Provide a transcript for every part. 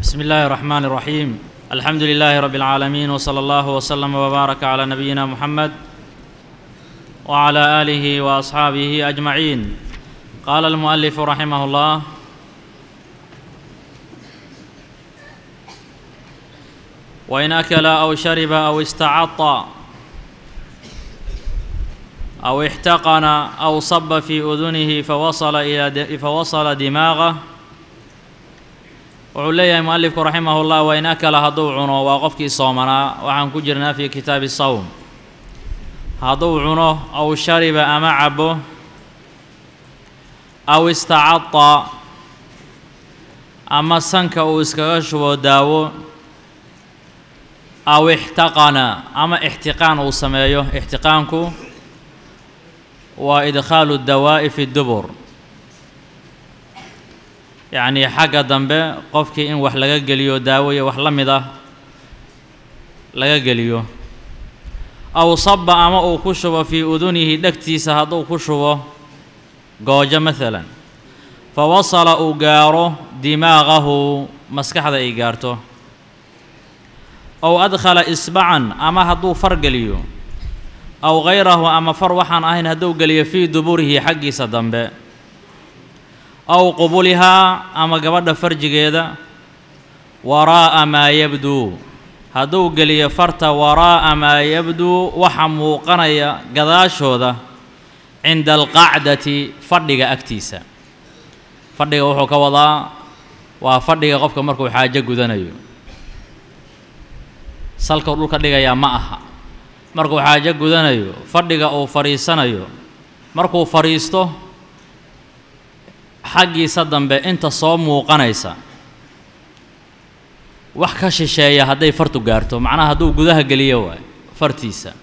بسم الله الرحمن الرحيم الحمد لله رب العالمين وصلى الله وسلم وبارك على نبينا محمد وعلى اله واصحابه اجمعين قال المؤلف رحمه الله وان اكل او شرب او استعط او احتقن او صب في اذنه فوصل الى فوصل دماغه wuxuu leeyahay mualifku raximah llah wain akala hadduu cuno waa qofkii soomanaa waxaan ku jirnaa fii kitaabi sawm hadduu cuno aw shariba ama cabo aw istacada ama sanka uu iskaga shubo daawo aw ixtaqana ama ixtiqaan uu sameeyo ixtiqaanku waa idkhaalu dawaa'i fi dubur yacnii xagga dambe qofkii in wax laga geliyo daawo iyo wax la mid ah laga geliyo aw saba ama uu ku shubo fii udunihi dhegtiisa hadduu ku shubo goojo maalan fa wasala uu gaaro dimaaqahu maskaxda ay gaarto aw adkhala isbacan ama hadduu far geliyo aw hayrahu ama far waxaan ahayn hadduu geliyo fii duburihi xaggiisa dambe aw qubulihaa ama gabadha farjigeeda waraa'a maa yabduu hadduu geliyo farta waraa'a maa yabduu waxa muuqanaya gadaashooda cinda alqacdati fadhiga agtiisa fadhiga wuxuu ka wadaa waa fadhiga qofka markuu xaajo gudanayo salkau dhulka dhigayaa ma aha markuu xaajo gudanayo fadhiga uu fadhiisanayo markuu fadhiisto xaggiisa dambe inta soo muuqanaysa wax ka shisheeya hadday fartu gaarto macnaha hadduu gudaha geliyo waayo fartiisa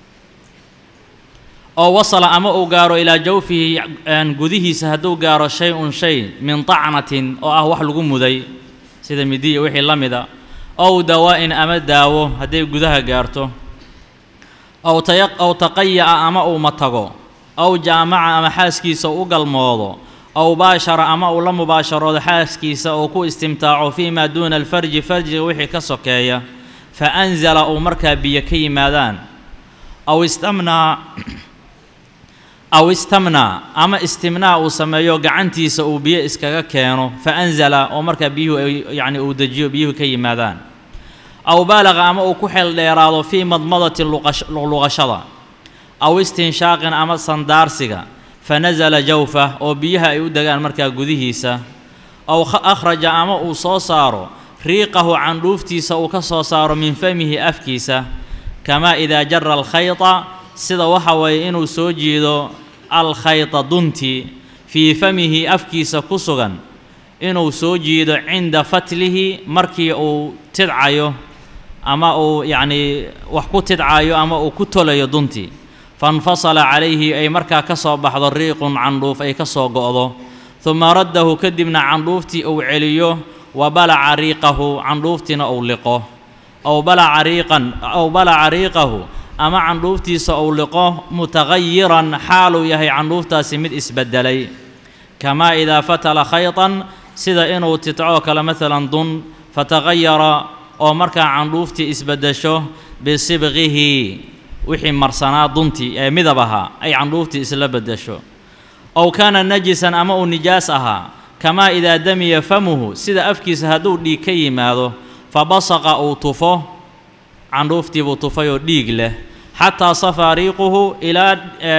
oo wasala ama uu gaaro ilaa jawfihi gudihiisa hadduu gaaro shay-un shay min tacnatin oo ah wax lagu muday sida midiya wixii la mida ow dawaa'in ama daawo hadday gudaha gaarto ow taya ow taqaya'a ama uu matago ow jaamaca ama xaaskiisa u galmoodo aw baashara ama uu la mubaasharoodo xaaskiisa oo ku istimtaaco fii maa duuna alfarji farjiga wixii ka sokeeya fa anzala uu markaa biyo ka yimaadaan aw istamnaa aw istamnaa ama istimnaa uu sameeyo gacantiisa uu biyo iskaga keeno fa anzala oo markaa biyuhu yacni uu dejiyo biyuhu ka yimaadaan aw baalaqa ama uu ku xeel dheeraado fii madmadati luqashada aw istinshaaqin ama sandaarsiga fanasala jawfah oo biyaha ay u degaan markaa gudihiisa aw akhraja ama uu soo saaro riiqahu candhuuftiisa uu ka soo saaro min famihi afkiisa kamaa idaa jara alkhayta sida waxa weeye inuu soo jiido alkhayta duntii fii famihi afkiisa ku sugan inuu soo jiido cinda fatlihi markii uu tidcayo ama uu yacnii wax ku tidcayo ama uu ku tolayo duntii fainfasala calayhi ay markaa ka soo baxdo riiqun candhuuf ay ka soo go'do huma raddahu kadibna candhuuftii uu celiyo wa balaca riiqahu candhuuftiina uu liqo aw balaca riiqan aw balaca riiqahu ama candhuuftiisa uu liqo mutagayiran xaaluu yahay candhuuftaasi mid isbeddelay kamaa idaa fatala khaytan sida inuu tidcoo kale maalan dun fatagayara oo markaa candhuuftii isbeddesho bisibqihi wixii marsanaa duntii ee midab ahaa ay candhuuftii isla beddesho ow kaana najisan ama uu nijaas ahaa kamaa idaa damiya famuhu sida afkiisa hadduu dhiig ka yimaado fa basaqa uu tufo candhuuftiibuu tufay oo dhiig leh xataa safaa riiquhu ilaa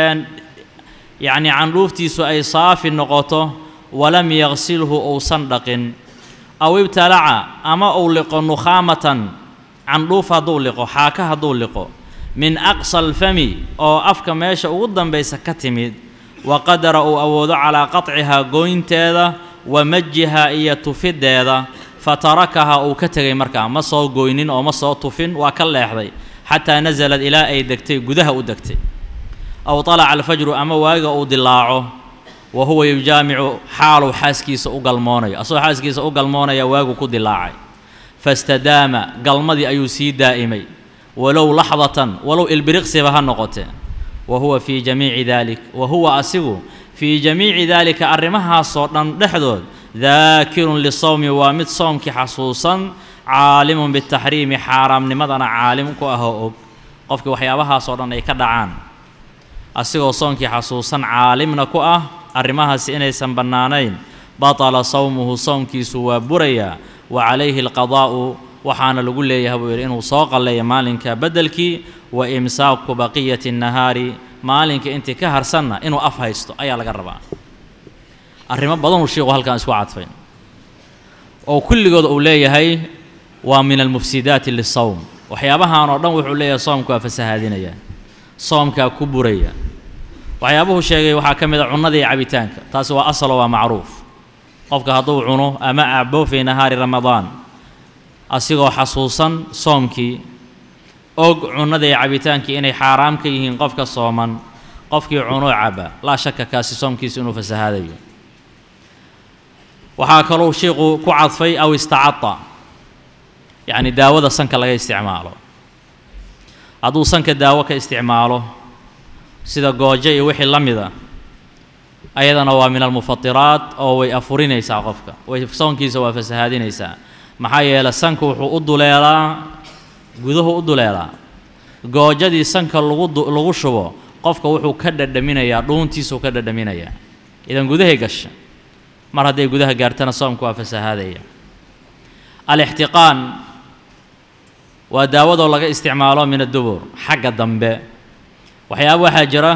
yacnii candhuuftiisu ay saafi noqoto walam yaqsilhu uusan dhaqin aw ibtalaca ama uu liqo nukhaamatan candhuuf hadduu liqo xaaka hadduu liqo min aqsa alfami oo afka meesha ugu dambaysa ka timid wa qadara uu awoodo calaa qatcihaa gooynteeda wa majihaa iyo tufiddeeda fa tarakahaa uu ka tegay markaa ma soo goynin oo ma soo tufin waa ka leexday xataa nasalad ilaa ay degtay gudaha u degtay aw talaca alfajru ama waaga uu dilaaco wa huwa yujaamicu xaaluu xaaskiisa u galmoonayo asagoo xaaskiisa u galmoonaya waagu ku dilaacay fastadaama galmadii ayuu sii daa'imay walow laxdatan walow ilbiriqsiba ha noqotee wa huwa fii jamiici daalik wa huwa asigu fii jamiici daalika arrimahaasoo dhan dhexdood daakirun lisawmi waa mid soomkii xasuusan caalimun bitaxriimi xaaraamnimadana caalim ku ah oo og qofkii waxyaabahaasoo dhan ay ka dhacaan asigoo soonkii xasuusan caalimna ku ah arrimahaasi inaysan bannaanayn batala sawmuhu soomkiisu waa burayaa wa calayhi alqadaa'u waxaana lagu leeyahay buu yidhi inuu soo qalleeya maalinka beddelkii wa imsaaku baqiyati nahaari maalinka intii ka harsanna inuu af haysto ayaa laga rabaa arrimo badanuu sheikhu halkan isku cadfay oo kulligood uu leeyahay waa min almufsidaati lisawm waxyaabahan oo dhan wuxuu leeyahay soomku waa fasahaadinaya soomkaa ku buraya waxyaabuhu sheegay waxaa ka mid a cunnada iyo cabitaanka taasi waa asalo waa macruuf qofka hadduu cuno ama acbo fii nahaari ramadaan asigoo xasuusan soomkii og cunnada iyo cabitaankii inay xaaraam ka yihiin qofka sooman qofkii cunoo caba laa shaka kaasi soomkiisa inuu fasahaadayo waxaa kalou sheikhu ku cadfay aw istacada yacni daawada sanka laga isticmaalo hadduu sanka daawo ka isticmaalo sida goojo iyo wixii la mida ayadana waa min almufatiraat oo way afurinaysaa qofka way soonkiisa waa fasahaadinaysaa maxaa yeelay sanka wuxuu u duleelaa guduhu u duleelaa goojadii sanka lagu lagu shubo qofka wuxuu ka dhadhaminayaa dhuuntiisuu ka dhadhaminayaa idan gudahay gasha mar hadday gudaha gaartana soomku waa fasahaadaya alixtiqaan waa daawadoo laga isticmaalo min addubur xagga dambe waxyaaba waxaa jira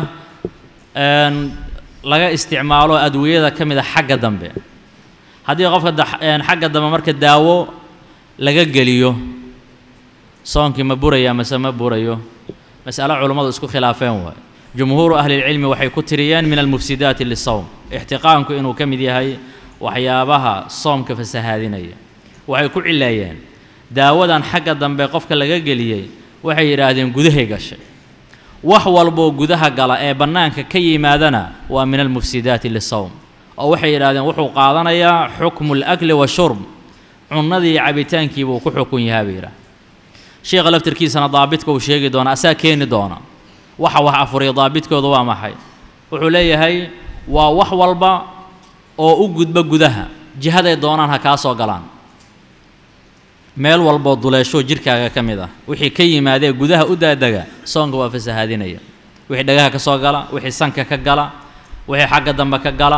laga isticmaalo adwiyada ka mid a xagga dambe haddii qofka xagga dambe marka daawo laga geliyo soonkii ma buraya mase ma burayo mas'alo culummadu isku khilaafeen waay jumhuuru ahlilcilmi waxay ku tiriyeen min almufsidaati lisawm ixtiqaanku inuu ka mid yahay waxyaabaha soomka fasahaadinaya waxay ku cileeyeen daawadan xagga dambe qofka laga geliyey waxay yidhaahdeen gudahay gashay wax walboo gudaha gala ee bannaanka ka yimaadana waa min almufsidaati lisawm oo waxay yidhahdeen wuxuu qaadanayaa xukmu alakli washurb cunnadii cabitaankii buu ku xukun yahaa bay yidhaah sheekha laftirkiisana daabidka uu sheegi doona asaa keeni doona waxa wax afuriya daabidkooda waa maxay wuxuu leeyahay waa wax walba oo u gudba gudaha jihaday doonaan ha kaa soo galaan meel walboo duleeshoo jidhkaaga ka mid ah wixii ka yimaadee gudaha u daadega soonka waa fasahaadinaya wixii dhagaha ka soo gala wixii sanka ka gala wixii xagga dambe ka gala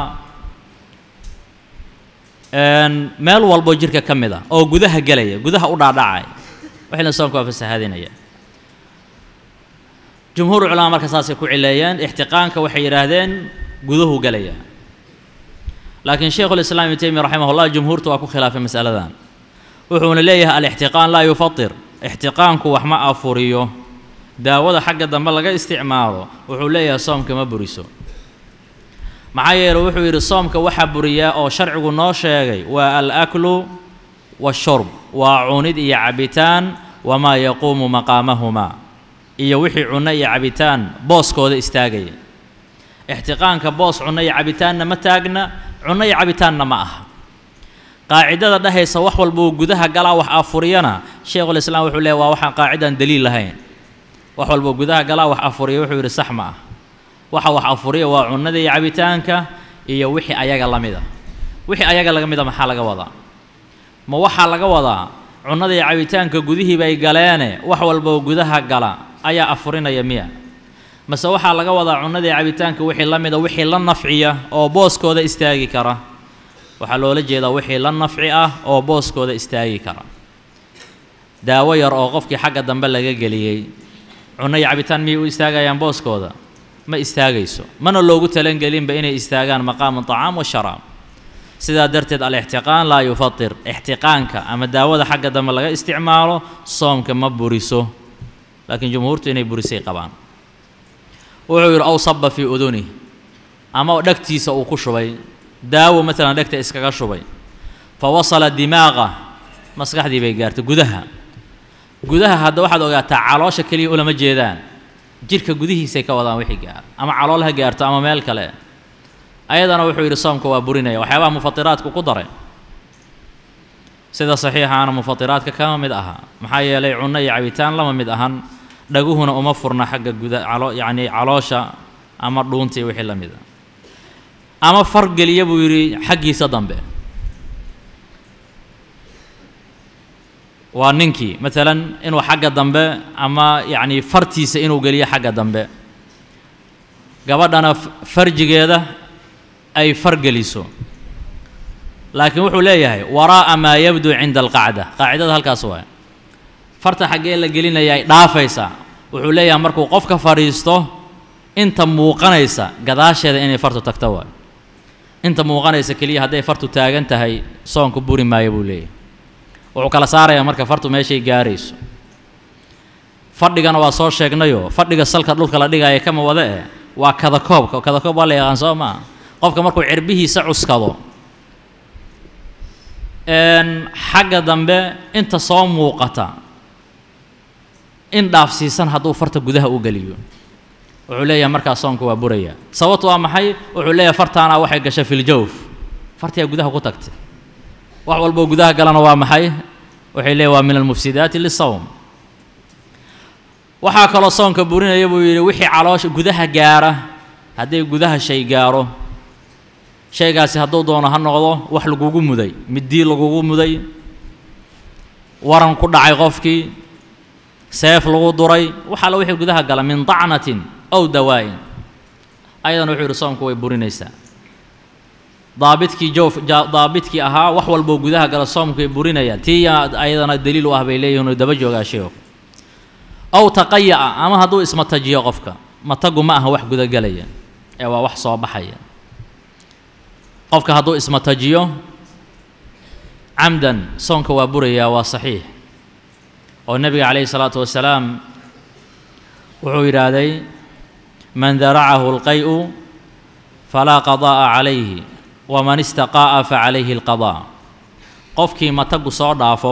meel walboo jidhka ka mid ah oo gudaha gelaya gudaha u dhaadhacaya wixina soonka waa fasahaadinaya jumhuur culamaa marka saasay ku cileeyeen ixtiqaanka waxay yidhaahdeen guduhu gelaya laakiin sheikhulislaam ibnu taymiya raximahullah jumhuurta waa ku khilaafay masaladan wuxuuna leeyahay alixtiqaan laa yufatir ixtiqaanku wax ma afuriyo daawada xagga dambe laga isticmaalo wuxuu leeyahay soomka ma buriso maxaa yeele wuxuu yidhi soomka waxaa buriyaa oo sharcigu noo sheegay waa alaklu washurb waa cunid iyo cabitaan wamaa yaquumu maqaamahumaa iyo wixii cunno iyo cabitaan booskooda istaagaya ixtiqaanka boos cunno iyo cabitaanna ma taagna cunno iyo cabitaanna ma aha qaacidada dhehaysa wax walbuu gudaha galaa wax afuriyana sheikhulislaam wuxuu leeyahy waa waxaan qaacidaan daliil lahayn wax walbuu gudaha galaa wax afuriya wuxuu yidhi sax ma ah waxa wax afuriya waa cunnada iyo cabitaanka iyo wixii ayaga la mida wixii ayaga laga mida maxaa laga wadaa ma waxaa laga wadaa cunnada iyo cabitaanka gudihii bay galeene wax walboo gudaha gala ayaa afurinaya miya mase waxaa laga wadaa cunnada iyo cabitaanka wixii la mida wixii la nafciya oo booskooda istaagi kara waxaa loola jeedaa wixii la nafci ah oo booskooda istaagi kara daawo yar oo qofkii xagga dambe laga geliyey cunno iyo cabitaan miyay u istaagayaan booskooda ma istaagayso mana loogu talangelinba inay istaagaan maqaamu طacaam washaraab sidaa darteed alixtiqaan laa yufatir ixtiqaanka ama daawada xagga dambe laga isticmaalo soomka ma buriso laakiin jumhuurtu inay burisay qabaan wuxuu yidhi ow saba fii uduni ama dhegtiisa uu ku shubay daawo maalan dhegta iskaga shubay fa wasala dimaaqa maskaxdii bay gaartay gudaha gudaha hadda waxaad ogaataa caloosha keliya ulama jeedaan jidhka gudihiisay ka wadaan wixii gaar ama calool ha gaarto ama meel kale ayadana wuxuu yidhi soomka waa burinaya waxyaabaha mufatiraadku ku daray sida saxiixaana mufatiraadka kama mid aha maxaa yeelay cunno iyo cabitaan lama mid ahan dhaguhuna uma furna xagga guda calo yacni caloosha ama dhuunta iyo wixii la mid a ama fargeliya buu yidhi xaggiisa dambe waa ninkii maalan inuu xagga dambe ama yacni fartiisa inuu geliyo xagga dambe gabadhana farjigeeda ay far geliso laakiin wuxuu leeyahay waraa'a maa yabduu cinda alqacda qaacidada halkaas waay farta xaggee la gelinaya ay dhaafaysaa wuxuu leeyahay markuu qofka fadhiisto inta muuqanaysa gadaasheeda inay fartu tagto waay inta muuqanaysa keliya hadday fartu taagan tahay soonku buri maayo buu leeyahay wuxuu kala saarayaa marka fartu meeshay gaarayso fadhigana waa soo sheegnayoo fadhiga salka dhulka la dhigaya kama wada eh waa kadakoobka kadakoob waa la yaqaan soo maa qofka markuu cirbihiisa cuskado xagga dambe inta soo muuqata in dhaafsiisan hadduu farta gudaha u geliyo wuxuu leeyahay markaas soonka waa buraya sababtu waa maxay wuxuu leeyahay fartaana waxay gashay filjawf fartiyaa gudaha ku tagtay wax walboo gudaha galana waa maxay waxay leeyahy waa min almufsidaati lisawm waxaa kaloo soonka burinaya buu yidhi wixii caloosha gudaha gaara hadday gudaha shay gaaro shaygaasi hadduu doono ha noqdo wax lagugu muday middii lagugu muday waran ku dhacay qofkii seef lagu duray wax alla wixii gudaha gala min dacnatin ow dawaa'in ayadana wuxuu yidhi soomku way burinaysaa daabidkii joof daabidkii ahaa wax walboo gudaha gala soomku way burinayaan tii ayadana daliil u ah bay leeyihin oo daba joogaa sheekhu ow taqaya'a ama hadduu ismatajiyo qofka matagu ma aha wax gudagelaya ee waa wax soo baxaya qofka hadduu ismatajiyo camdan soonka waa burayaa waa saxiix oo nebiga calayhi salaatu wasalaam wuxuu yidhaahday man daracahu alqay'u falaa qadaa'a calayhi waman istaqaa'a fa calayhi alqadaa qofkii matagu soo dhaafo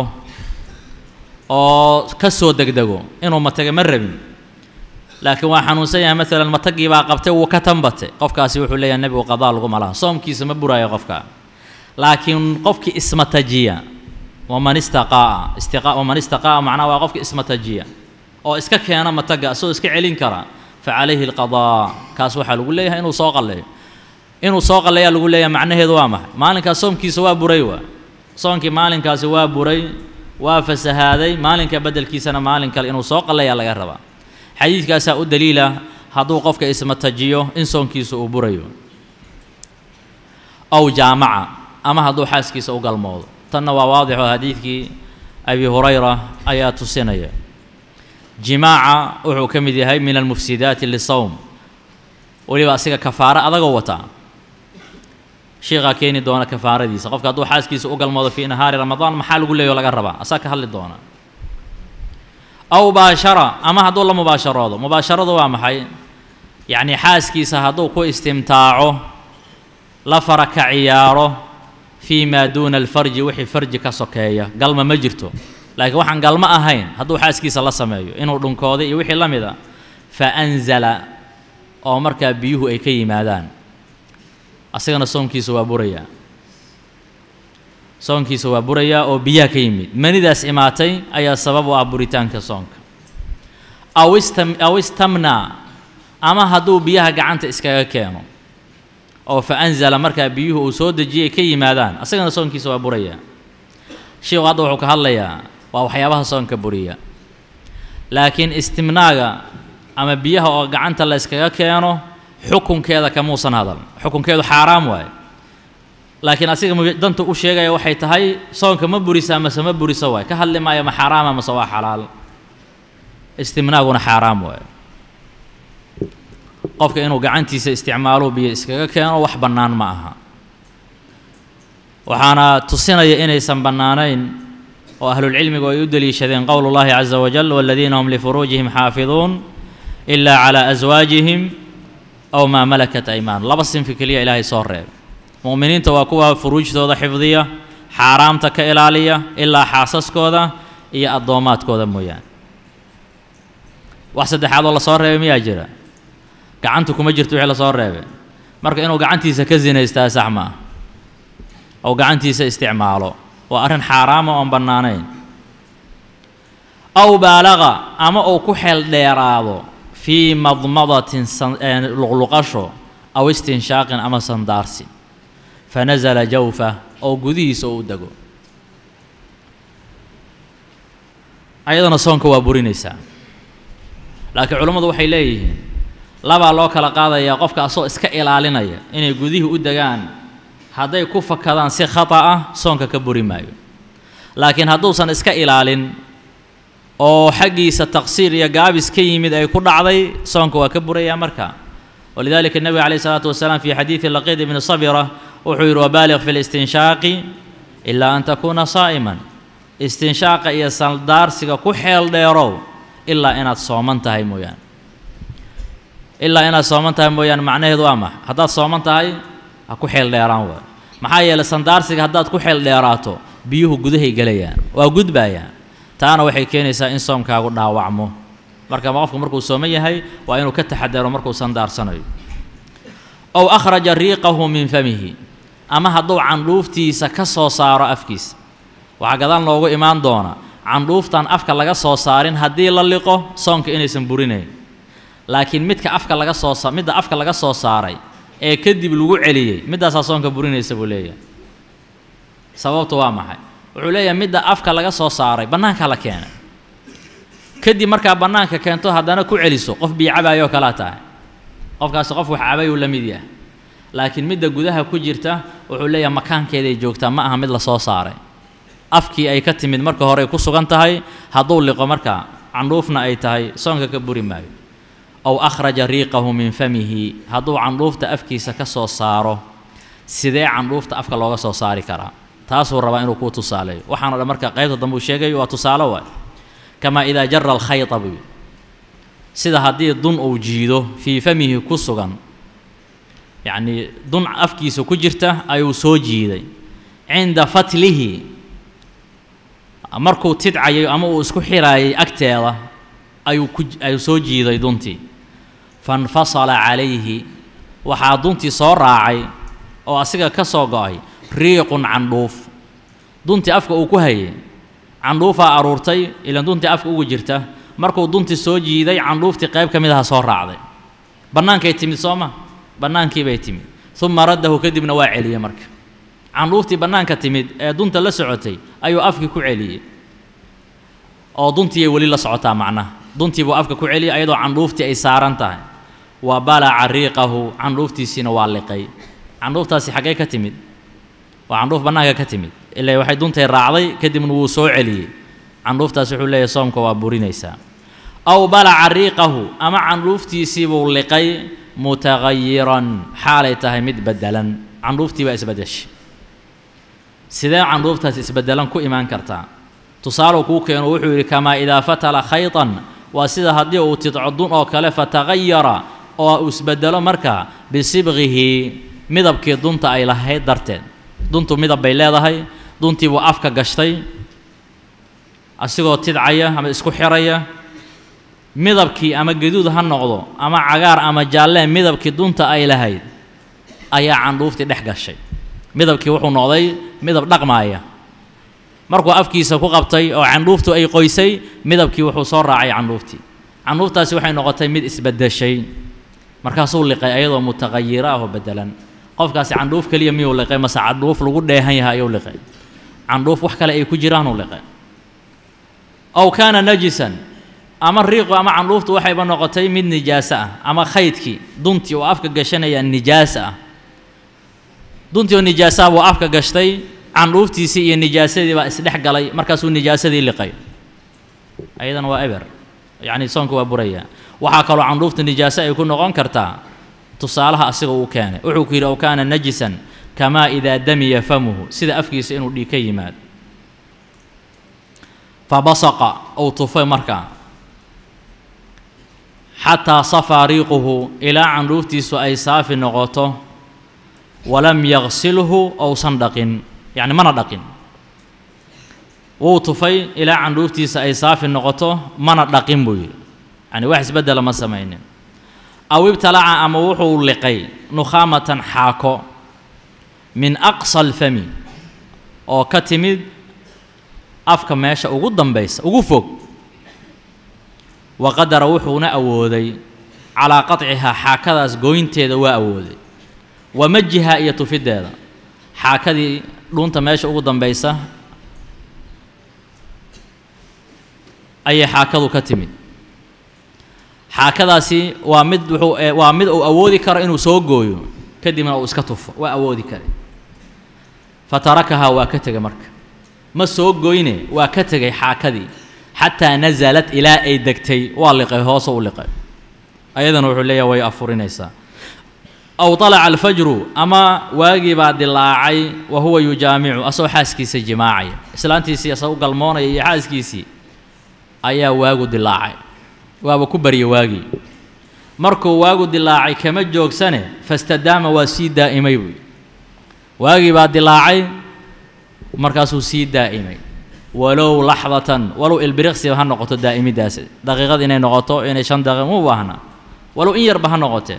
oo ka soo degdego inuu mataga ma rabin laakiin waa xanuunsan yahay maalan matagii baa qabtay wuu ka tanbatay qofkaasi wuxuu leeyahay nebigu qadaa laguma laha soomkiisa ma buraayo qofka laakiin qofkii ismatajiya waman istaqaa'a istiqa waman istaqaa'a macnaha waa qofka ismatajiya oo iska keena mataga isagoo iska celin kara fa calayhi alqadaa kaas waxaa lagu leeyahay inuu soo qalleeyo inuu soo qalleeyaa lagu leeyahay macnaheedu waa maxay maalinkaas soomkiisa waa buray waa soonkii maalinkaasi waa buray waa fasahaaday maalinka beddelkiisana maalin kale inuu soo qalleeyaa laga rabaa xadiidkaasaa u daliila hadduu qofka ismatajiyo in soonkiisa uu burayo ow jaamaca ama hadduu xaaskiisa u galmoodo tanna waa waadixo xadiidkii abi hurayra ayaa tusinaya jimaaca wuxuu ka mid yahay min almufsidaati lisawm weliba asiga kafaaro adagoo wataa sheekhaa keeni doona kafaaradiisa qofka hadduu xaaskiisa u galmoodo fii nahaari ramadaan maxaa lagu leeyaho laga rabaa asaa ka hadli doona aw baashara ama hadduu la mubaasharoodo mubaasharadu waa maxay yacnii xaaskiisa hadduu ku istimtaaco la fara ka ciyaaro fii maa duuna alfarji wixii farji ka sokeeya galma ma jirto laakiin waxaan galmo ahayn hadduu xaaskiisa la sameeyo inuu dhunkooday iyo wixii la mid a fa anzala oo markaa biyuhu ay ka yimaadaan asagana soonkiisa waa burayaa soonkiisa waa burayaa oo biyaha ka yimid manidaas imaatay ayaa sabab u ah buritaanka soonka aw istam aw istamnaa ama hadduu biyaha gacanta iskaga keeno oo fa anzala markaa biyuhu uu soo dejiyay ka yimaadaan asagana soonkiisa waa burayaa sheikhu hadda wuxuu ka hadlayaa waa waxyaabaha soonka buriya laakiin istimnaaga ama biyaha oo gacanta la yskaga keeno xukunkeeda kamuusan hadal xukunkeedu xaaraam waaye laakiin asiga danta u sheegaya waxay tahay soonka ma burisa mase ma burisa waaye ka hadli maayo ma xaaraama mase waa xalaal istimnaaguna xaaraam waaye qofka inuu gacantiisa isticmaalo biyo iskaga keeno wax bannaan ma aha waxaana tusinaya inaysan bannaanayn oo ahlulcilmigu ay u deliishadeen qowl اllahi caza wajal waladiina hum lifuruujihim xaafiduun ilaa calaa aswaajihim aw maa malakat aymaan laba sinfi keliya ilaahay soo reeb mu'miniinta waa kuwa furuujtooda xifdiya xaaraamta ka ilaaliya ilaa xaasaskooda iyo addoomaadkooda mooyaane wax saddexaad oo lasoo reebay miyaa jira gacanta kuma jirto wixii lasoo reebay marka inuu gacantiisa ka zinaystaa sax maaha ou gacantiisa isticmaalo waa arrin xaaraama oon bannaanayn aw baalaqa ama uu ku xeel dheeraado fii madmadatin luqluqasho aw istinshaaqin ama sandaarsi fanasala jawfa oo gudihiisa u dego ayadana soonka waa burinaysaa laakiin culammadu waxay leeyihiin labaa loo kala qaadayaa qofka asoo iska ilaalinaya inay gudihii u degaan hadday ku fakadaan si khata ah soonka ka buri maayo laakiin hadduusan iska ilaalin oo xaggiisa taqsiir iyo gaabis ka yimid ay ku dhacday soonka waa ka burayaa marka walidalika nebiga calayh isalaatu wasalaam fi xadiidi laqiid ibni sabira wuxuu yidhi wabaaliq fi listinshaaqi ilaa an takuuna saa'iman istinshaaqa iyo saldaarsiga ku xeel dheerow ilaa inaad sooman tahay mooyaane ilaa inaad sooman tahay mooyaane macnaheedu waa maxa haddaad sooman tahay ha ku xeel dheeraan waay maxaa yeelay sandaarsiga haddaad ku xeel dheeraato biyuhu gudahay gelayaan waa gudbayaan taana waxay keenaysaa in soomkaagu dhaawacmo marka qofku markuu sooman yahay waa inuu ka taxadaro markuu sandaarsanayo ow akhraja riiqahu min famihi ama hadduu candhuuftiisa ka soo saaro afkiisa waxaa gadaal noogu imaan doona candhuuftan afka laga soo saarin haddii la liqo soonka inaysan burinayn laakiin midka afka laga soo sa midda afka laga soo saaray ee kadib lagu celiyey middaasaa soonka burinaysa buu leeyahay sababtu waa maxay wuxuu leeyahay midda afka laga soo saaray bannaankaa la keenay kadib markaa bannaanka keento haddana ku celiso qof biyo cabaayoo kalaa tahay qofkaasi qof wax cabayuu la mid yahay laakiin midda gudaha ku jirta wuxuu leeyahay makaankeeday joogtaa ma aha mid la soo saaray afkii ay ka timid marka hore ay ku sugan tahay hadduu liqo markaa candhuufna ay tahay soonka ka buri maayo ow akhraja riiqahu min famihi hadduu candhuufta afkiisa ka soo saaro sidee candhuufta afka looga soo saari karaa taasuu rabaa inuu kuu tusaaleeyo waxaana dhan marka qaybta dambe uu sheegayo waa tusaale waay kamaa idaa jara alkhayta buu sida haddii dun uu jiido fii famihi ku sugan yacnii dun afkiisa ku jirta ayuu soo jiiday cinda fatlihi markuu tidcayo ama uu isku xiraayay agteeda ayuu ku ayuu soo jiiday duntii fainfasala calayhi waxaa duntii soo raacay oo asiga ka soo go-ay riiqun candhuuf duntii afka uu ku hayay candhuufaa aruurtay ilaan duntii afka ugu jirta markuu duntii soo jiiday candhuuftii qayb ka mid aha soo raacday bannaankay timid soo ma bannaankii bay timid uma raddahu kadibna waa celiyey marka candhuuftii bannaanka timid ee dunta la socotay ayuu afkii ku celiyey oo duntiiyay weli la socotaa macnaha duntii buu afka ku celiyey ayadoo candhuuftii ay saaran tahay wa balaca riiqahu candhuuftiisiina waa liqay candhuuftaasi xaggee ka timid waa candhuuf bannaanka ka timid ilaa waxay duntay raacday kadibna wuu soo celiyey candhuuftaas wuxuu leeyahay soomka waa burinaysaa aw balaca riiqahu ama candhuuftiisii buu liqay mutagayiran xaalay tahay mid beddelan candhuuftii baa isbeddeshay sidee candhuuftaas isbeddelan ku imaan kartaa tusaaluu kuu keeno wuxuu yidhi kamaa idaa fatala khaytan waa sida haddii uu tidco dun oo kale fatagayara oo uu isbeddelo markaa bisibqihi midabkii dunta ay lahayd darteed duntu midab bay leedahay duntii buu afka gashtay asigoo tidcaya ama isku xiraya midabkii ama gaduud ha noqdo ama cagaar ama jaallee midabkii dunta ay lahayd ayaa candhuuftii dhex gashay midabkii wuxuu noqday midab dhaqmaaya markuu afkiisa ku qabtay oo candhuuftu ay qoysay midabkii wuxuu soo raacay candhuuftii candhuuftaasi waxay noqotay mid isbeddeshay markaasuu liqay ayadoo mutaqayira ah oo beddelan qofkaasi candhuuf keliya miyuu liqay mase candhuuf lagu dheehan yahay ayuu liqay candhuuf wax kale ay ku jiraanuu liqay ow kaana najisan ama riiqu ama candhuuftu waxayba noqotay mid nijaaso ah ama khaydkii duntii oo afka gashanaya nijaasa ah duntii oo nijaasaha buu afka gashtay candhuuftiisii iyo nijaasadii baa isdhex galay markaasuu nijaasadii liqay ayadana waa eber yacni soonka waa buraya waxaa kaloo candhuufta nijaaso ay ku noqon kartaa tusaalaha asiga uu keenay wuxuu ku yidhi ow kaana najisan kamaa idaa damiya famuhu sida afkiisa inuu dhiig ka yimaado fabasaqa ou tufay markaa xataa safaa riiquhu ilaa candhuuftiisu ay saafi noqoto walam yaqsilhu ousan dhaqin yacni mana dhaqin wuu tufay ilaa candhuuftiisa ay saafi noqoto mana dhaqin buu yidhi yacni wax isbeddela ma samaynin aw ibtalaca ama wuxuu liqay nukhaamatan xaako min aqsa alfami oo ka timid afka meesha ugu dambaysa ugu fog wa qadara wuxuuna awooday calaa qaطcihaa xaakadaas gooynteeda waa awooday wa majiha iyo tufiddeeda xaakadii dhuunta meesha ugu dambaysa ayay xaakadu ka timid xaakadaasi waa mid wuxuu waa mid uu awoodi karo inuu soo gooyo kadibna uu iska tufo waa awoodi kare fatarakahaa waa ka tegay marka ma soo goyne waa ka tegay xaakadii xataa nasalat ilaa ay degtay waa liqay hoose u liqay ayadana wuxuu leeyahay way afurinaysaa aw طalaca alfajru ama waagii baa dilaacay wa huwa yujaamicu asagoo xaaskiisa jimaacaya islaantiisii asagoo u galmoonaya iyo xaaskiisii ayaa waagu dilaacay waaba ku barya waagii markuu waagu dilaacay kama joogsane fastadaama waa sii daa'imay buy waagii baa dilaacay markaasuu sii daa'imay walow laxdatan walow ilbiriqsiba ha noqoto daa'imidaas daqiiqad inay noqoto inay shan daqiiq mu baahna walow in yarba ha noqotee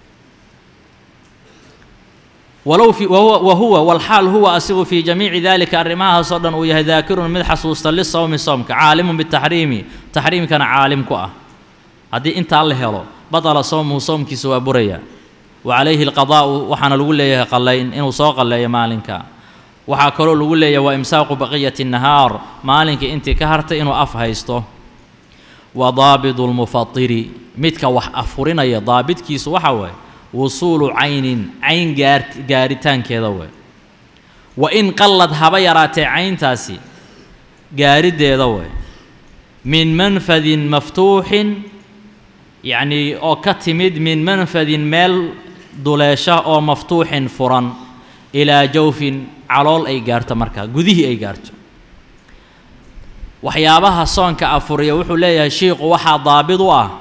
walow fi wahuwa wahuwa walxaal huwa asigu fii jamiici dalika arrimahaasoo dhan uu yahay daakirun mid xasuusta lisawmi soomka caalimun bitaxriimi taxriimkana caalim ku ah haddii intaa la helo batala sowmuhu soomkiisa waa buraya wa calayhi alqadaa'u waxaana lagu leeyahay qallayn inuu soo qalleeyo maalinka waxaa kaloo lagu leeyahay waa imsaaqu baqiyati nahaar maalinka intii ka hartay inuu af haysto wa daabidu lmufatiri midka wax afurinaya daabidkiisu waxa waaye wusuulu caynin cayn gaar gaaritaankeeda wey wa in qallad haba yaraatee cayntaasi gaariddeeda wey min manfadin maftuuxin yacnii oo ka timid min manfadin meel duleesha oo maftuuxin furan ilaa jawfin calool ay gaarto markaa gudihii ay gaarto waxyaabaha soonka afuriya wuxuu leeyahay shiiku waxaa daabid u ah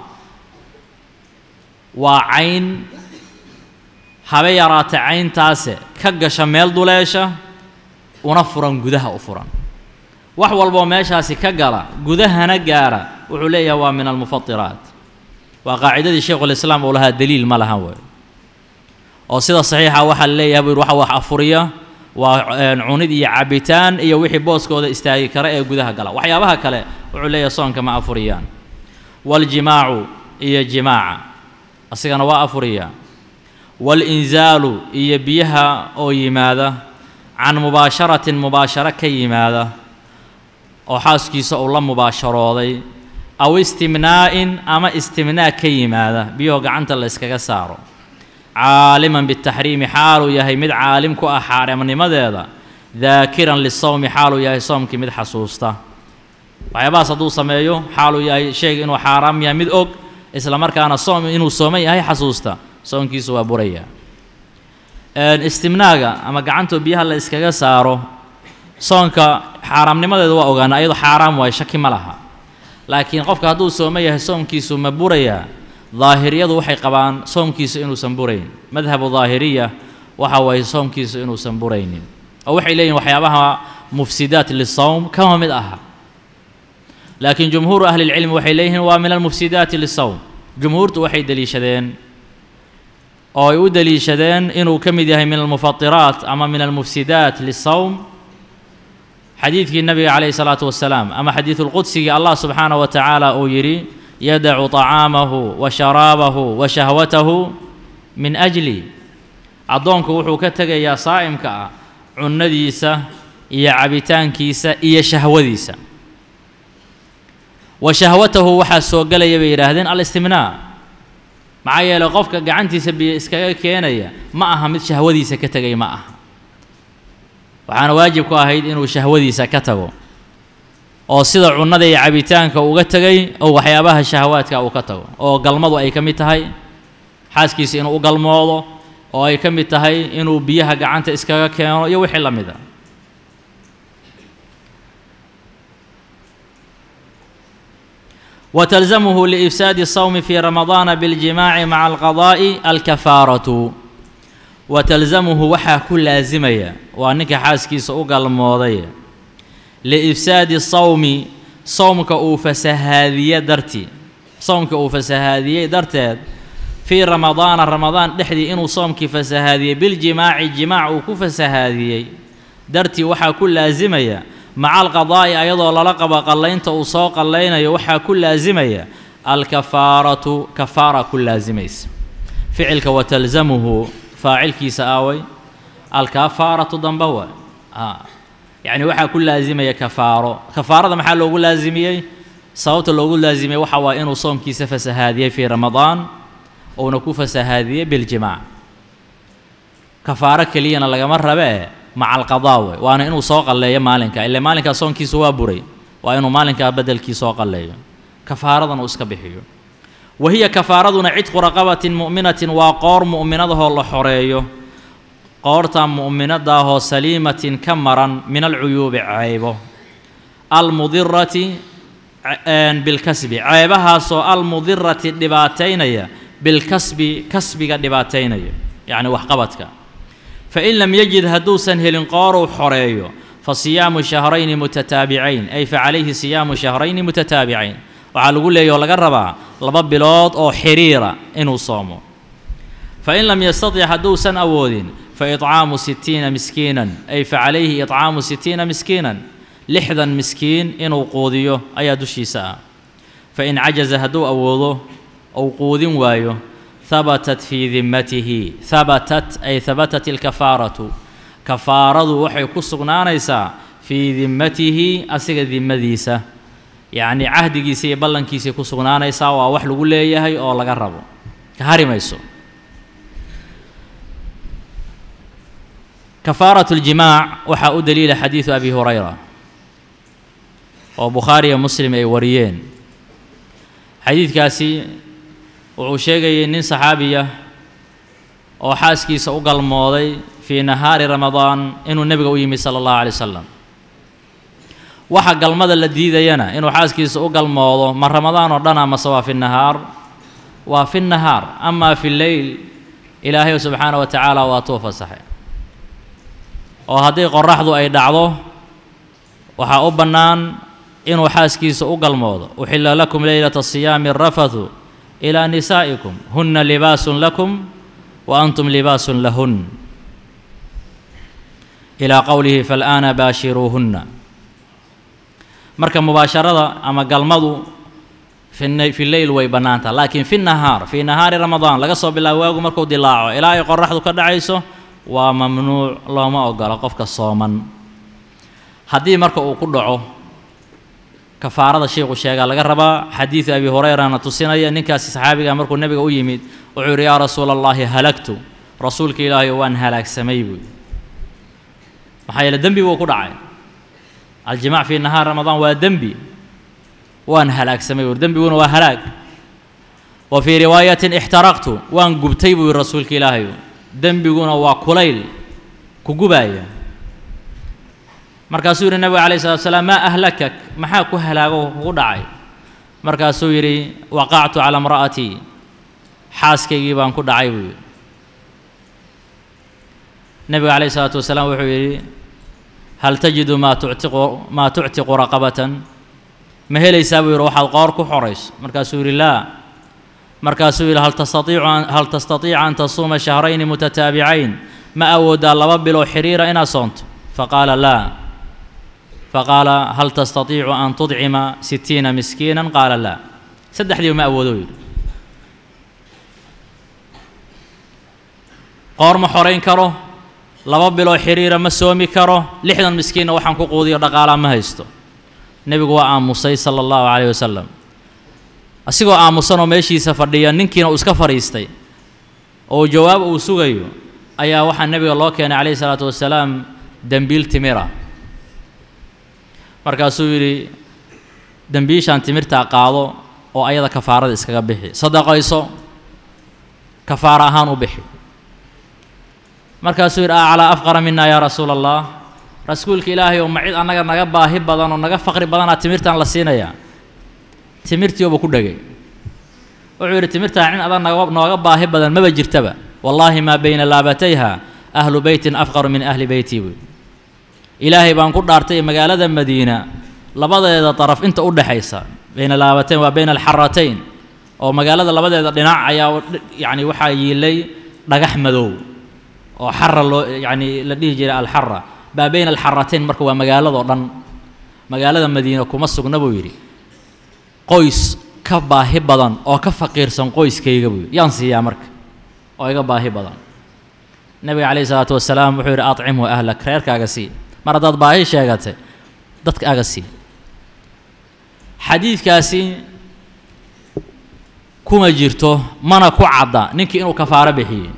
waa cayn habe yaraata cayntaase ka gasha meel duleesha una furan gudaha u furan wax walboo meeshaasi ka gala gudahana gaara wuxuu leeyahay waa min almufatiraat waa qaacidadii sheikhulislaam uu lahaa daliil ma lahan wey oo sida saxiixa waxaa leeyahay buu waxa wax afuriya waa cunid iyo cabitaan iyo wixii booskooda istaagi kara ee gudaha gala waxyaabaha kale wuxuu leeyahay soonka ma afuriyaan waljimaacu iyo jimaaca asigana waa afuriyaa walinzaalu iyo biyaha oo yimaada can mubaasharatin mubaasharo ka yimaada oo xaaskiisa uu la mubaasharooday aw istimnaa'in ama istimnaa ka yimaada biyahoo gacanta la yskaga saaro caaliman bitaxriimi xaaluu yahay mid caalim ku ah xaaraamnimadeeda daakiran lisawmi xaaluu yahay soomkii mid xasuusta waxyaabahaas hadduu sameeyo xaaluu yahay sheega inuu xaaraam yahay mid og isla markaana soom inuu sooman yahay xasuusta soonkiisu waa buraya istimnaaga ama gacantoo biyaha la iskaga saaro soonka xaaraamnimadeeda waa ogaana ayadoo xaaraam waayo shaki ma laha laakiin qofka hadduu sooman yahay soomkiisu ma burayaa daahiriyadu waxay qabaan soomkiisu inuusan burayn madhabu daahiriya waxa waaye soomkiisu inuusan buraynin oo waxay leeyihin waxyaabaha mufsidaat lisawm kama mid aha laakiin jumhuuru ahli lcilmi waxay leeyihiin waa min almufsidaati lisawm jumhuurtu waxay deliishadeen oo ay u deliishadeen inuu ka mid yahay min almufatiraat ama min almufsidaat lisawm xadiidkii nabiga calayhi salaatu wasalaam ama xadiidu lqudsigii allah subxaanaه wa tacaala uu yidhi yadacu طacaamahu wa sharaabahu wa shahwatahu min ajli addoonku wuxuu ka tegayaa saa'imka ah cunnadiisa iyo cabitaankiisa iyo shahwadiisa wa shahwatahu waxaa soo gelaya bay yidhaahdeen alistimnaa maxaa yeeley qofka gacantiisa biyo iskaga keenaya ma aha mid shahwadiisa ka tegay ma aha waxaana waajib ku ahayd inuu shahwadiisa ka tago oo sida cunnada iyo cabitaanka uga tegay oo waxyaabaha shahawaadka uu ka tago oo galmadu ay ka mid tahay xaaskiisa inuu u galmoodo oo ay ka mid tahay inuu biyaha gacanta iskaga keeno iyo wixii la mid a وتلزمه لإفساد الصوم في رمضان بالجماع مع القضاء الكفارة وتلزمه وحا كل لازمية وأنك حاسكيس أقل موضية لإفساد الصوم صومك أوفسهادية درتي صومك أوفسهادية درتي في رمضان رمضان دحدي إنو صومك فسهادية بالجماع الجماع وكفسهادية درتي وحا كل لازمية maca alqadaa'i ayadoo lala qabo qallaynta uu soo qallaynayo waxaa ku laasimaya alkafaaratu kafaara ku laasimaysa ficilka watalzamuhu faacilkiisa aaway alkafaaratu dambe waay a yacni waxaa ku laasimaya kafaaro kafaarada maxaa loogu laasimiyey sababta loogu laasimay waxa waa inuu soomkiisa fasahaadiyey fii ramadaan uuna ku fasahaadiyey biljimaac kafaaro keliyana lagama rabee maca alqadaa wey waana inuu soo qalleeyo maalinka ile maalinkaa soonkiisu waa buray waa inuu maalinkaa beddelkii soo qalleeyo kafaaradan uu iska bixiyo wa hiya kafaaraduna cidqu raqabatin mu'minatin waa qoor mu'minadahoo la xoreeyo qoorta mu'minadaahoo saliimatin ka maran min alcuyuubi ceybo almudirati bilkasbi ceebahaasoo almudirati dhibaataynaya bilkasbi kasbiga dhibaataynaya yacni waxqabadka fain lam yajid hadduusan helin qooruu xoreeyo fa siyaamu shahrayni mutataabicayn ay fa calayhi siyaamu shahrayni mutataabicayn waxaa lagu leeyahy oo laga rabaa laba bilood oo xiriira inuu soomo fain lam yastatic hadduusan awoodin fa iطcaamu sitiina miskiinan ay fa calayhi iطcaamu sitiina miskiinan lixdan miskiin inuu quudiyo ayaa dushiisa ah fain cajaza hadduu awoodo ou quudin waayo habatat fii dimmatihi habatat ay habatat ilkafaaratu kafaaradu waxay ku sugnaanaysaa fii dimmatihi asiga dimmadiisa yacnii cahdigiisa iyo ballankiisay ku sugnaanaysaa waa wax lagu leeyahay oo laga rabo ka hari mayso kafaarat اljimaac waxaa u daliila xadiidu abi hurayra oo bukhaariya muslim ay wariyeen xadiidkaasi wuxuu sheegayay nin saxaabiya oo xaaskiisa u galmooday fii nahaari ramadaan inuu nebiga u yimid sala allahu alay wasalam waxa galmada la diidayana inuu xaaskiisa u galmoodo ma ramadaan oo dhan amase waa fi nahaar waa fi nahaar amaa fi leyl ilaahay subxaana wa tacaala waa tuu fasaxay oo haddii qoraxdu ay dhacdo waxaa u bannaan inuu xaaskiisa u galmoodo uxilla lakum leylata siyaami arafathu ilaa nisaa'ikum hunna libaasun lakum wa antum libaasun lahun ilaa qowlihi faalaana baashiruuhunna marka mubaasharada ama galmadu fi leyl way bannaantaha laakiin fi nahaar fii nahaari ramadaan laga soo bilaabo waagu markuu dilaaco ilaa ay qoraxdu ka dhacayso waa mamnuuc looma ogolo qofka sooman haddii marka uu ku dhaco kafaarada sheikhu sheegaa laga rabaa xadiidu abi hurayrana tusinaya ninkaasi saxaabiga markuu nebiga u yimid wuxuu yidhi yaa rasuula allahi halagtu rasuulka ilaahay waan halaagsamay buuyi maxaa yeele dembi buu ku dhacay aljimaac fii nahaar ramadaan waa dembi waan halaagsamay buui dembiguna waa halaag wa fii riwaayatin ixtaraqtu waan gubtay buu yihi rasuulka ilaahay dembiguna waa kulayl ku gubaaya markaasuu yidhi nebiga calayh salatu salaam maa ahlakak maxaa ku halaago kugu dhacay markaasuu yidhi waqactu calaa imra'atii xaaskaygii baan ku dhacay buu yidhi nebiga calayh isalaatu wasalaam wuxuu yidhi hal tajidu maa tuctiqu maa tuctiqu raqabatan ma helaysaa buu yidhi waxaad qoor ku xorayso markaasuu yidhi laa markaasuu yidhi hal tastaiicu hal tastatiica an tasuuma shahrayni mutataabicayn ma awooddaa laba biloo xiriira inaad soonto faqaala laa faqaala hal tastatiicu an tudcima sitiina miskiinan qaala laa saddexdiiba ma awoodo yidhi qoor ma xorayn karo laba biloo xiriira ma soomi karo lixdan miskiinna waxaan ku quudiyo dhaqaalaa ma haysto nebigu waa aamusay sala allahu calayh wasalam asigoo aamusanoo meeshiisa fadhiya ninkiina uu iska fadhiistay oo jawaab uu sugayo ayaa waxaa nebiga loo keenay calayhi salaatu wasalaam dembiil timira markaasuu yidhi dembiishaan timirtaa qaado oo ayada kafaarada iskaga bixi sadaqayso kafaara ahaan u bixi markaasuu yidhi a calaa afqara mina yaa rasuula allah rasuulka ilaahay oo ma cid annaga naga baahi badan oo naga faqri badanaa timirtaan la siinayaa timirtiiuba ku dhegay wuxuu yidhi timirtaan cin adan naga nooga baahi badan maba jirtaba wallaahi maa bayna laabatayha ahlu beytin afqaru min ahli beyti buy ilaahay baan ku dhaartay magaalada madiina labadeeda daraf inta u dhexaysa bayna laabatayn waa bayna alxaratayn oo magaalada labadeeda dhinac ayaa yacni waxaa yiilay dhagax madow oo xara loo yacni la dhihi jiray alxara baa bayna alxaratayn marka waa magaaladoo dhan magaalada madiina kuma sugna buu yidhi qoys ka baahi badan oo ka faqiirsan qoyskayga buu yidhi yaan siiyaa marka oo iga baahi badan nebiga calayhi isalaatu wasalaam wuxuu yidhi acimhu ahlak reerkaaga sii mar haddaad baahi sheegatay dadkaaga sii xadiidkaasi kuma jirto mana ku cadda ninkii inuu kafaaro bixiyey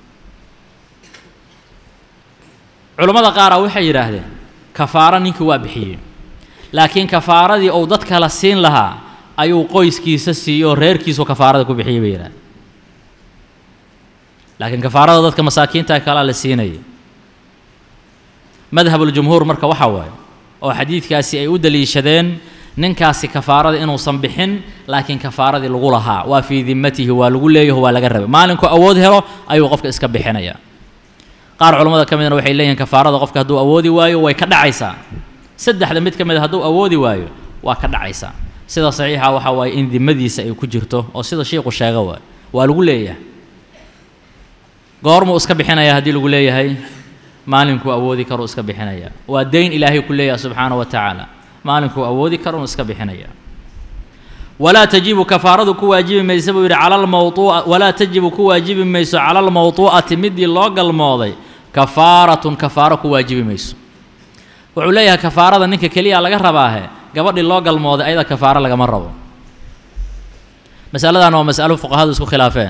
culammada qaara waxay yidhaahdeen kafaaro ninkii waa bixiyey laakiin kafaaradii uu dad kala siin lahaa ayuu qoyskiisa siiyey oo reerkiisu kafaarada ku bixiyey bay yidhahdeen laakiin kafaarada dadka masaakiinta kalaa la siinaya madhabuljumhuur marka waxaa waaye oo xadiidkaasi ay u daliishadeen ninkaasi kafaarada inuusan bixin laakiin kafaaradii lagu lahaa waa fii dimmatihi waa lagu leeyaho waa laga rabay maalinkuu awood helo ayuu qofka iska bixinaya qaar culammada ka midna waxay leeyihin kafaarada qofka hadduu awoodi waayo way ka dhacaysaa saddexda mid ka mid a hadduu awoodi waayo waa ka dhacaysaa sida saxiixa waxaa waaye in dimmadiisa ay ku jirto oo sida shiiku sheega waay waa lagu leeyahay goormuu iska bixinaya haddii lagu leeyahay maalinkuu awoodi karuu iska bixinaya waa dayn ilaahay ku leeyahay subxaana wa tacaala maalinkuu awoodi karuu iska bixinaya walaa tajibu kafaaradu ku waajibi maysa buu yidhi cala almawuu'a walaa tajibu ku waajibi mayso cala almawtuu'ati midii loo galmooday kafaaratun kafaaro ku waajibi mayso wuxuu leeyahay kafaarada ninka keliya laga rabaahe gabadhii loo galmooday ayada kafaaro lagama rabo masaladan waa masalo fuqahadu isku khilaafeen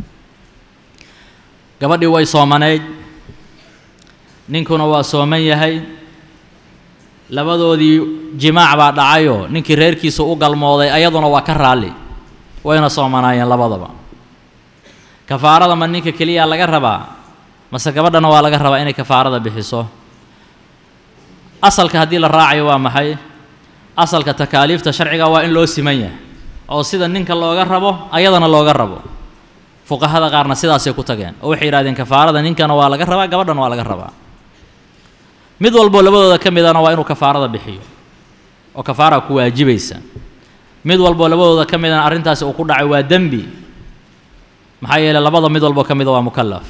gabadhii way soomanayd ninkuna waa sooman yahay labadoodii jimaac baa dhacayoo ninkii reerkiisa u galmooday ayaduna waa ka raalli wayna soomanaayeen labadaba kafaarada ma ninka keliya laga rabaa mase gabadhana waa laga rabaa inay kafaarada bixiso asalka haddii la raacayo waa maxay asalka takaaliifta sharciga waa in loo siman yahay oo sida ninka looga rabo ayadana looga rabo fuqahada qaarna sidaasay ku tageen oo waxay yidhahdeen kafaarada ninkana waa laga rabaa gabadhana waa laga rabaa mid walboo labadooda ka midana waa inuu kafaarada bixiyo oo kafaara ku waajibaysa mid walboo labadooda ka midana arrintaasi uu ku dhacay waa dembi maxaa yeeley labada mid walboo ka mida waa mukallaf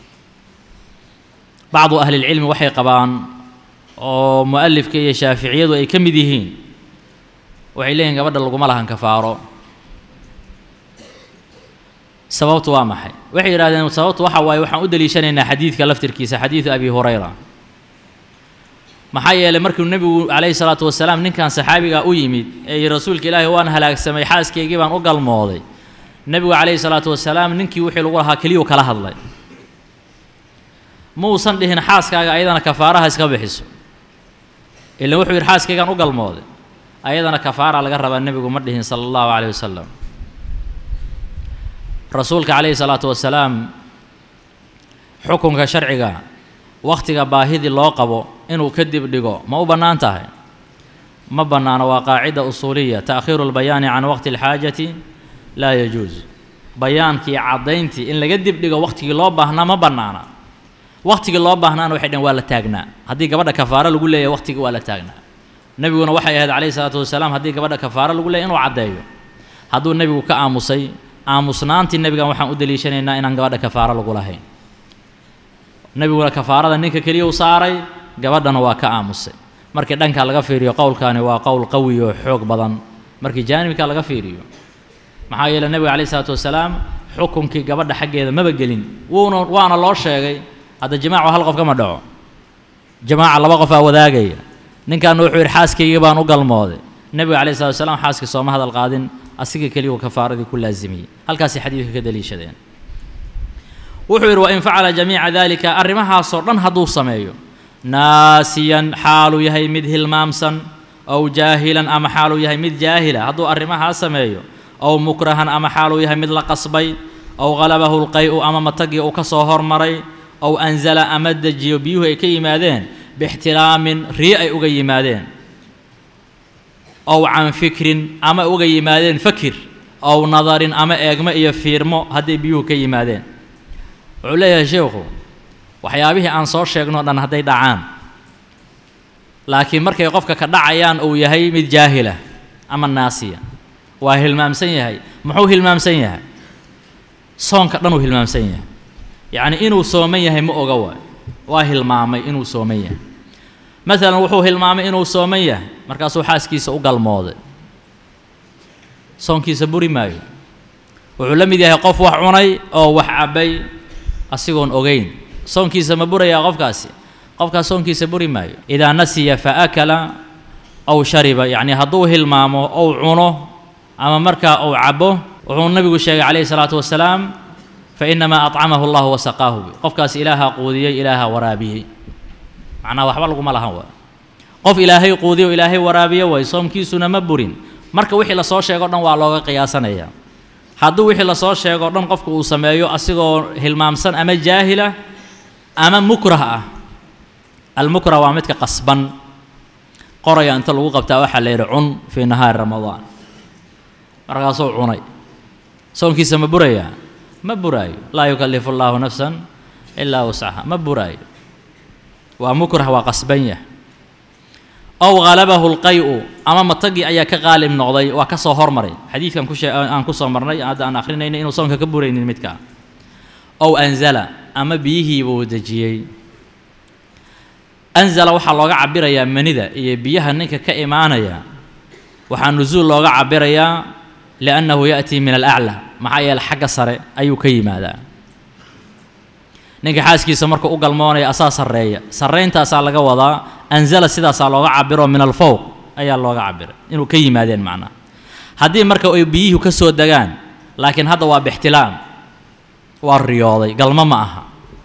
bacdu ahlilcilmi waxay qabaan oo mu'alifka iyo shaaficiyadu ay ka mid yihiin waxay leeyihin gabadha laguma lahan kafaaro sababtu waa maxay waxay yidhahdeen sababtu waxa waaye waxaan u deliishanaynaa xadiidka laftirkiisa xadiidu abi hurayra maxaa yeelay markuu nebigu calayhi salaatu wasalaam ninkan saxaabigaa u yimid ee yidhi rasuulka ilaahi waan halaagsamay xaaskaygii baan u galmooday nebigu calayhi salaatu wasalaam ninkii wixii lagu lahaa keliyuu kala hadlay muusan dhihin xaaskaaga ayadana kafaaraha iska bixiso ilan wuxuu yidhi xaaskaygaan u galmooday ayadana kafaara laga rabaa nebigu ma dhihin sala allahu calayhi wasalam rasuulka calayhi salaatu wasalaam xukunka sharciga wakhtiga baahidii loo qabo inuu kadib dhigo ma u bannaan tahay ma bannaano waa qaacida usuuliya ta'khiiru lbayaani can waqti alxaajati laa yajuus bayaankii caddayntii in laga dib dhigo wakhtigii loo baahnaa ma bannaana wakhtigii loo baahnaana waxay dhaheen waa la taagnaa haddii gabadha kafaaro lagu leeyahay wakhtigii waa la taagnaa nebiguna waxay ahayd calayhi salaatu wasalaam haddii gabadha kafaaro lagu leeyahy inuu caddeeyo hadduu nebigu ka aamusay aamusnaantii nebigan waxaan u deliishanaynaa inaan gabadha kafaaro lagu lahayn nebiguna kafaarada ninka keliya u saaray gabadhana waa ka aamusay markii dhanka laga fiiriyo qowlkaani waa qowl qawi oo xoog badan markii jaanibka laga fiiriyo maxaa yeeley nebiga calayhi salaatu wasalaam xukunkii gabadha xaggeeda maba gelin wuuna waana loo sheegay hadda jamaacu hal qof kama dhaco jamaaca laba qofaa wadaagaya ninkaana wuxuu yidhi xaaskaygii baan u galmooday nebiga calayhi salatu wasalaam xaaskii sooma hadal qaadin asiga keliyuu kafaaradii ku laasimiyey halkaasay xadiidka ka daliishadeen wuxuu yidhi wain facala jamiica dalika arrimahaasoo dhan hadduu sameeyo naasiyan xaaluu yahay mid hilmaamsan ow jaahilan ama xaaluu yahay mid jaahila hadduu arrimahaa sameeyo ow mukrahan ama xaaluu yahay mid la qasbay ow halabahu lqay-u ama matagii uu ka soo hormaray ow anzala ama dejiyo biyuhu ay ka yimaadeen bixtilaamin rii ay uga yimaadeen ow can fikrin ama uga yimaadeen fakir ow nadarin ama eegmo iyo fiirmo hadday biyuhu ka yimaadeen wuxuu leeyahay sheekhu waxyaabihii aan soo sheegno dhan hadday dhacaan laakiin markay qofka ka dhacayaan uu yahay mid jaahila ama naasiya waa hilmaamsan yahay muxuu hilmaamsan yahay soonka dhan uu hilmaamsan yahay yacni inuu sooman yahay ma oga waay waa hilmaamay inuu sooman yahay maalan wuxuu hilmaamay inuu sooman yahay markaasuu xaaskiisa u galmooday soonkiisa buri maayo wuxuu la mid yahay qof wax cunay oo wax cabbay asigoon ogeyn soonkiisa ma burayaa qofkaasi qofkaas soonkiisa buri maayo idaa nasiya fa akala ow shariba yacni hadduu hilmaamo ou cuno ama markaa uu cabo wuxuu nabigu sheegay calayhi salaatu wasalaam fainamaa acamahu allahu wasaqaahu qofkaas ilaaha quudiyey ilaaha waraabiyey macnaha waxba laguma lahan waa qof ilaahay quudiyo ilaahay waraabiyo way soomkiisuna ma burin marka wixii lasoo sheego dhan waa looga qiyaasanaya hadduu wixii lasoo sheego dhan qofku uu sameeyo asigoo hilmaamsan ama jaahila ama mukrah ah almukrah waa midka qasban qoraya inta lagu qabtaa waxaa la yidhi cun fii nahaari ramadaan markaasuu cunay soonkiisa ma burayaa ma buraayo laa yukallifu allaahu nafsan ilaa wascaha ma buraayo waa mukrah waa qasban yah ow halabahu lqay-u ama matagii ayaa ka qaalib noqday waa ka soo hormaray xadiidkan kushee aan ku soo marnay hadda aan akhrinayna inuu soonka ka buraynin midkaa ow anzala ama biyihiibuu dejiyey anzala waxaa looga cabirayaa manida iyo biyaha ninka ka imaanaya waxaa nusuul looga cabirayaa liannahu ya'tii min alaclaa maxaa yeele xagga sare ayuu ka yimaadaa ninka xaaskiisa markuu u galmoonaya asaa sarreeya sarrayntaasaa laga wadaa anzala sidaasaa looga cabiro min alfowq ayaa looga cabiray inuu ka yimaadeen macnaha haddii marka ay biyuhu ka soo degaan laakiin hadda waa bixtilaam waa riyooday galmo ma aha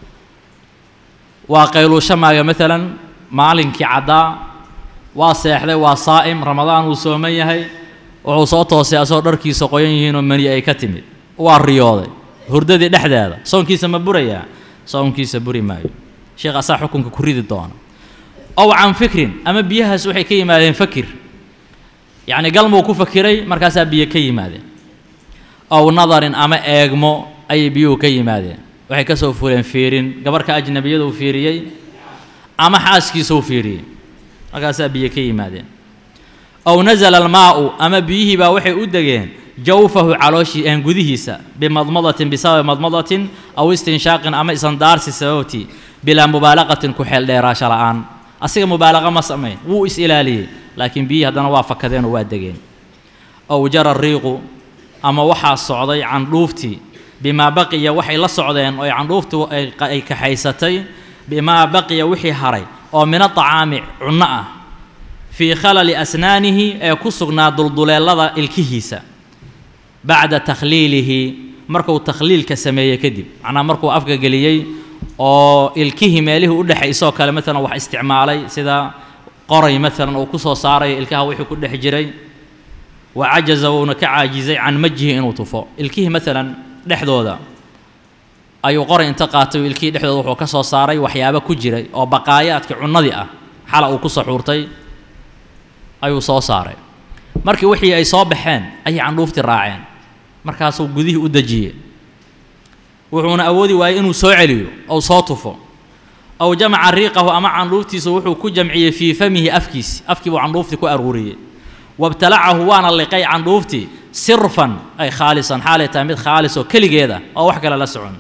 waa qayluusho maaga maalan maalinkii caddaa waa seexday waa saa'im ramadaan uu sooman yahay wuxuu soo toosay asagoo dharkiisa qoyan yihiinoo mani ay ka timid waa riyooday hurdadii dhexdeeda soonkiisa ma burayaa soonkiisa buri maayo sheekh asaa xukunka ku ridi doona ow can fikrin ama biyahaas waxay ka yimaadeen fakir yacni galmuu ku fakiray markaasaa biyo ka yimaadeen ow nadarin ama eegmo ayay biyuhu ka yimaadeen waxay ka soo fuleen fiirin gabarhka ajnabiyada uu fiiriyey ama xaaskiisa uu fiiriyey markaasaa biyo ka yimaadeen ow nasala almaa'u ama biyihii baa waxay u degeen jawfahu calooshii een gudihiisa bimadmadatin bisababi madmadatin aw istinshaaqin ama isandaarsi sababtii bilaa mubaalaqatin ku xeel dheeraasho la'aan asiga mubaalaqa ma samayn wuu is ilaaliyey laakiin biyihii haddana waa fakadeen oo waa degeen ow jara riiqu ama waxaa socday candhuuftii bimaa baqiya waxay la socdeen oo candhuuftu ay kaxaysatay bimaa baqiya wixii haray oo min aطacaami cunno ah fii khalali asnaanihi ee ku sugnaa dulduleelada ilkihiisa bacda takhliilihi markuu takhliilka sameeyey kadib macnaa markuu afka geliyey oo ilkihii meelihii u dhexay isoo kale maalan wax isticmaalay sida qoray maalan uu ku soo saarayo ilkaha wixii ku dhex jiray wa cajaza wuuna ka caajizay can majihi inuu tufo ilkihii maalan dhexdooda ayuu qoray inta qaatay ilkihii dhexdooda wuxuu ka soo saaray waxyaabo ku jiray oo baqaayaadkii cunnadii ah xala uu ku saxuurtay ayuu soo saaray markii wixii ay soo baxeen ayay candhuuftii raaceen markaasuu gudihii u dejiyey wuxuuna awoodi waayey inuu soo celiyo ou soo tufo aw jamaca riiqahu ama candhuuftiisa wuxuu ku jamciyey fii famihi afkiisi afkii buu candhuuftii ku aruuriyey wabtalacahu waana liqay candhuuftii sirfan ay khaalisan xaalay tahay mid khaalis oo keligeeda oo wax kale la socon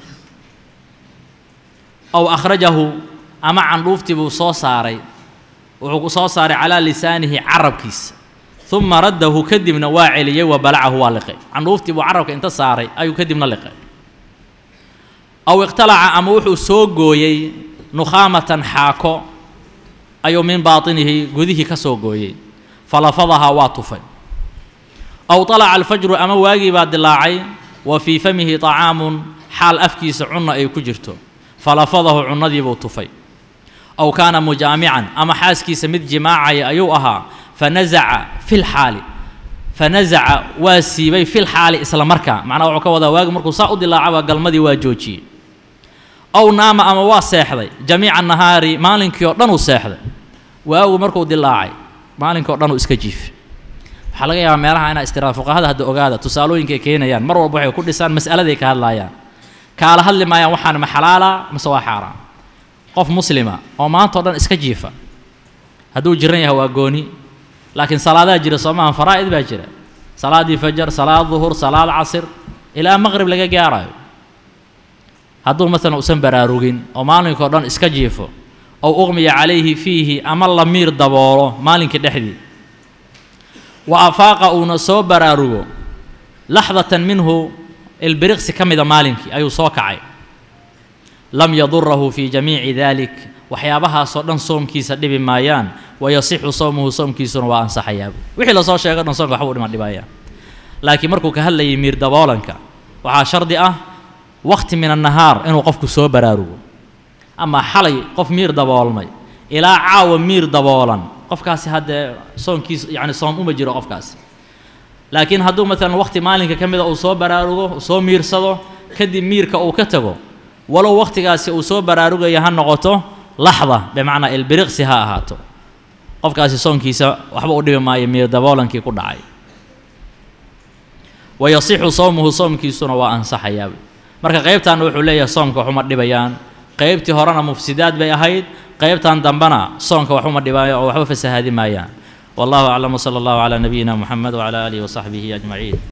aw akhrajahu ama candhuuftii buu soo saaray wuxuu ku soo saaray calaa lisaanihi carabkiisa uma raddahu kadibna waa celiyey wa balacahu waa liqay candhuuftii buu carabka inta saaray ayuu kadibna liqay aw iqtalaca ama wuxuu soo gooyey nukhaamatan xaako ayuu min baatinihi gudihii ka soo gooyey falafadahaa waa tufay aw طalaca alfajru ama waagii baa dilaacay wa fii famihi طacaamun xaal afkiisa cunna ay ku jirto falafadahu cunnadiibuu tufay aw kaana mujaamican ama xaaskiisa mid jimaacaya ayuu ahaa fanazaca fi lxaali fanazaca waa siibay fi lxaali isla markaa macnaha wuxuu ka wadaa waagi markuu saa u dilaacaba galmadii waa joojiyey aw naama ama waa seexday jamiica nahaari maalinkii oo dhan uu seexday waagu markuu dilaacay maalinkii o dhan uu iska jiifay waxaa laga yaabaa meelaha inaa istiraada fuqahada hadda ogaada tusaalooyinka ay keenayaan mar walba waxay ku dhisaan mas'aladay ka hadlaayaan kaala hadli maayaan waxaan ma xalaala mase waa xaaraan qof muslima oo maanta o dhan iska jiifa hadduu jiran yahay waa gooni laakiin salaadaa jira soo maaha faraa'id baa jira salaaddii fajar salaad duhur salaad casir ilaa maqrib laga gaarayo hadduu maalan usan baraarugin oo maalinkao dhan iska jiifo ow uqmiya calayhi fiihi ama la miir daboolo maalinkii dhexdii wa afaaqa uuna soo baraarugo laxdatan minhu ilbiriqsi ka mida maalinkii ayuu soo kacay lam yadurahu fii jamiici dalik waxyaabahaasoo dhan soomkiisa dhibi maayaan wayasixu sawmuhu soomkiisuna waa ansaxayaa wixii lasoo sheego dhan soonka waxbuu dhima dhibaya laakiin markuu ka hadlayay miir daboolanka waxaa shardi ah waqti min annahaar inuu qofku soo baraarugo ama xalay qof miir daboolmay ilaa caawa miir daboolan qofkaasi haddee soonkiis yacni soom uma jiro qofkaasi laakiin hadduu maalan waqti maalinka ka mida uu soo baraarugo soo miirsado kadib miirka uu ka tago walow waqtigaasi uu soo baraarugaya ha noqoto laxda bimacnaa ilbiriqsi ha ahaato qofkaasi soonkiisa waxba u dhibi maayo miir daboolankii ku dhacay wayasixu sawmuhu soomkiisuna waa ansaxayaa marka qaybtan wuxuu leeyahay soomka waxuma dhibayaan qaybtii horena mufsidaad bay ahayd qaybtan dambena soonka waxuma dhibaayo oo waxba fasahaadi maayaan wallahu aclam wsala allahu calaa nabiyina muxamed wcala aalihi wasaxbihi ajmaciin